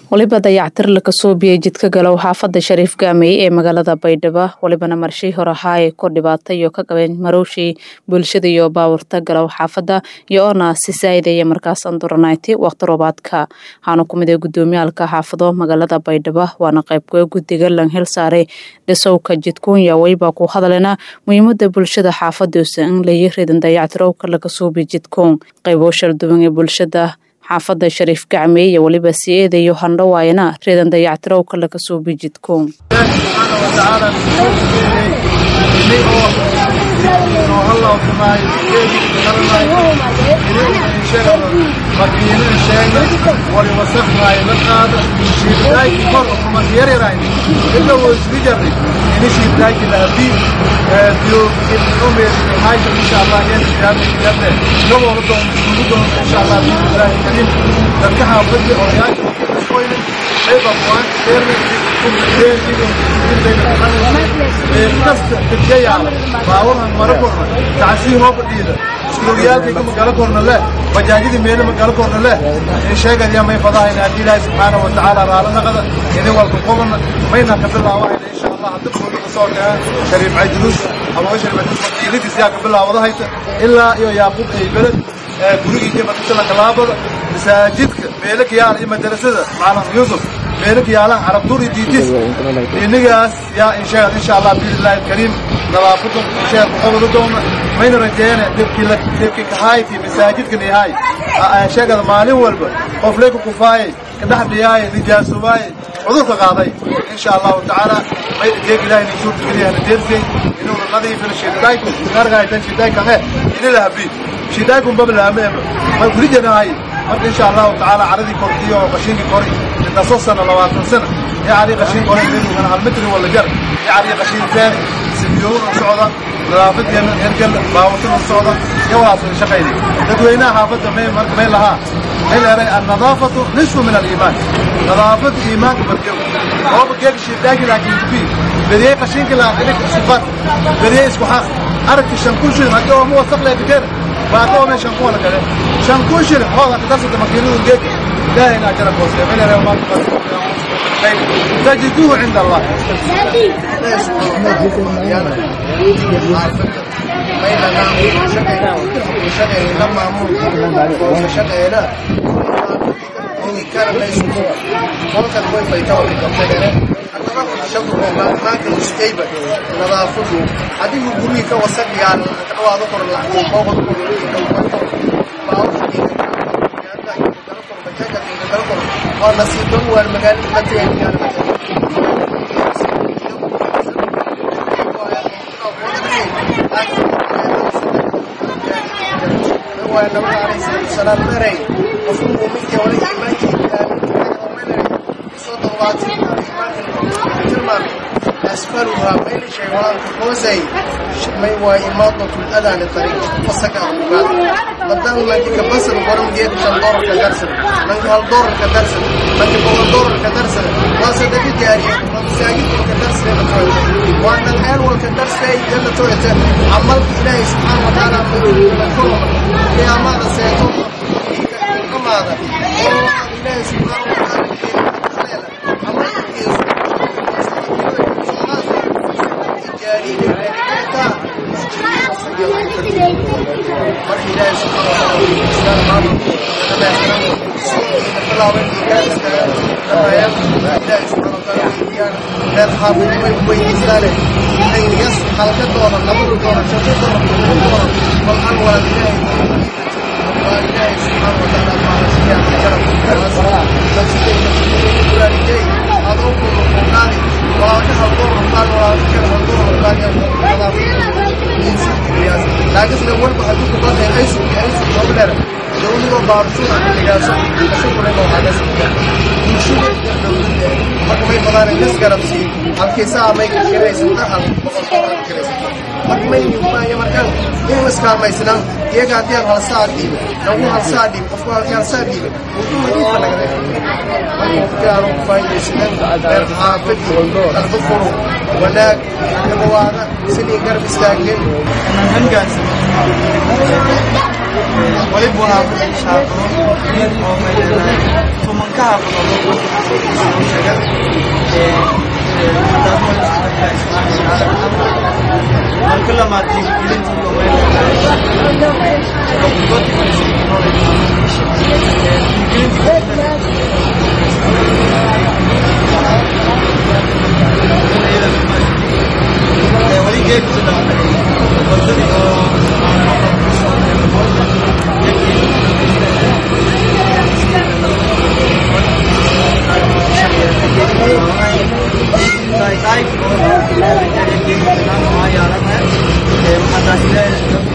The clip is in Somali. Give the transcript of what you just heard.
waliba dayactir laga soo biyey jidka galow xaafada shariif gaamey ee magaalada baydhabo walibana marshii hore ahaaye kor dhibaata iyo ka qabeen marowshii bulshada iyo baawarta galow xaafada iyo oona si saaideeya markaas anduranayti waqti roobaadka waxaana kumid ee gudoomiyaalka xaafado magaalada baydhabo waana qaybgoe guddiga lan hel saaray dhisowka jidkuunya wayba ku hadalena muhiimada bulshada xaafadoosa in layi ridan dayactirowka laga suubiy jidkuun qaybo shalduwan ee bulshada xaafada shariif gacmey iyo weliba si eedayo handhawaayana reedan dayactirowka laga suubi jidkuun dadka xaafadii odayaasha qoynin ayba waan kasta dadkayaala baawahan mara korna tacasii hooba dhiida iskuuliyaalkayga magalo korna leh bajaajidii meele magalo korna leh in sheegaya may fadahayna haddii ilaahi subxaana wa tacaala raala naqada idin walka qobana mayna ka bilaawahayna insha allah hadda kuuda kasoo kaa shariif cayduluus abaa shariif cayduluus makiinadiis yaa ka bilaawadahayta ilaa iyo yaaqub ay beled gurigii jabadisala kalaabada masaajidka meelaka yaala iyo madarasada macalin yuusuf meelaka yaalaan carabduur iyo diidis inigaas yaa insheegad insha allah biidnillahi alkariim nadaafada insheegad kuqobada doona mayna rajeeyana debkii debkii kahayti masaajidkan yahay sheegada maalin walba qof leeka kufaayay kadhex dhiyaaye nijaasubaaye cudurka qaaday insha allahu tacaala may jeeg ilahay ni suurta geliyahana deersay inuuna nadiifina shidayku gargaytan shidaykange inila habii shidaykum bablahameeba may kurijanahay marka insha allahu tacaala caradii kortiyo oo qashinkii kori intaso sana labaatan sana yacni qashin kore minugan hal mitri wala jar yacni qashin feer sibiyowna socda nadaafadeenna hergel baawatana socda yawaasna shaqayni dadweynaha xaafadda may marka may lahaa may leeray annadaafatu nisfu min aliimaan nadaafada iimaanka barkew ooba geega shidaagi laakiin kubi beriyey qashinki laa ilik sifat beriyey isku xaq aragti shan kun shilin haddii ooma wasaq leedikeena baaka oome shan kun wala gale shan kun shilin hooda kadarsata makiinadu geega ilaahayna ajara koosee may leeray maa تجدوه عند الله nadaafadu adigu gurigii ka wasaq yaal dhawaado kor oo nasiiban waan magaalada la tagay salaam maray qofku muuminka wala iimaankii soo dawaatay tilmaamay asfaluha mayl shay walaalka hoosay may waa imaadatu adaan tariiq fasaka ugaad badan manka basal waran geed shan doolar ka darsan manka hal doolar ka darsan manka boqol doolar ka darsan waa sadaqi jaariya waa masaajid ka darsan waa nan hel wal ka darsay jannah toyata amalka ilaahay subhanahu wa ta'ala qiyaamada seeto kamaada ilaahay subhanahu wa ta'ala halkadooda labada doona shaqo doona doona والآن ولا إله وإله سبحانه وتعالى قال سبحانه وتعالى أدعوكم القرآن وأكها الدور القرآن وأكها الدور القرآن لكن لو ولد حدوك بطل أيش أيش قبل دولي وبارسون عن النجاسة أشوف لنا هذا سبحانه marka may fadaan in isgarabsi halkiisaa may kiraysan ahal boqol doolar kiraysan marka may maayo markaan in iskaalmaysanaan iyaga haddii aan halsaa dhiibo nagu halsaa dhiib qofku halkii halsaa dhiibe wuxuu nadiifa naga qofkaanu faaidaysnan reer xaafadii qalbo furo wanaag dhawaada sidii garab istaageen hangaas waliba waa shaaqo oo tumanka hafado lamaad